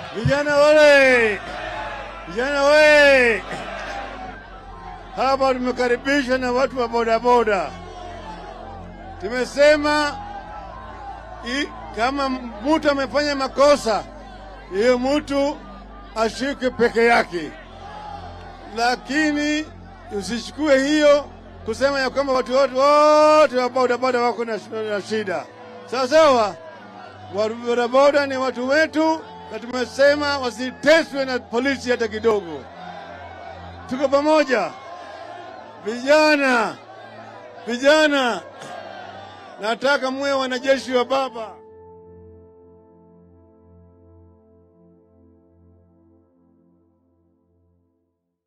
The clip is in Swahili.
Vijana wale, vijana we, hapa tumekaribishwa na watu wa bodaboda. Tumesema i, kama mtu amefanya makosa, hiyo mtu ashike peke yake, lakini usichukue hiyo kusema ya kwamba watu wote wote wa bodaboda wako na, na shida. Sawa sawa, wa bodaboda ni watu wetu, na tumesema wasiteswe na polisi hata kidogo. Tuko pamoja, vijana, vijana, nataka muwe wanajeshi wa baba.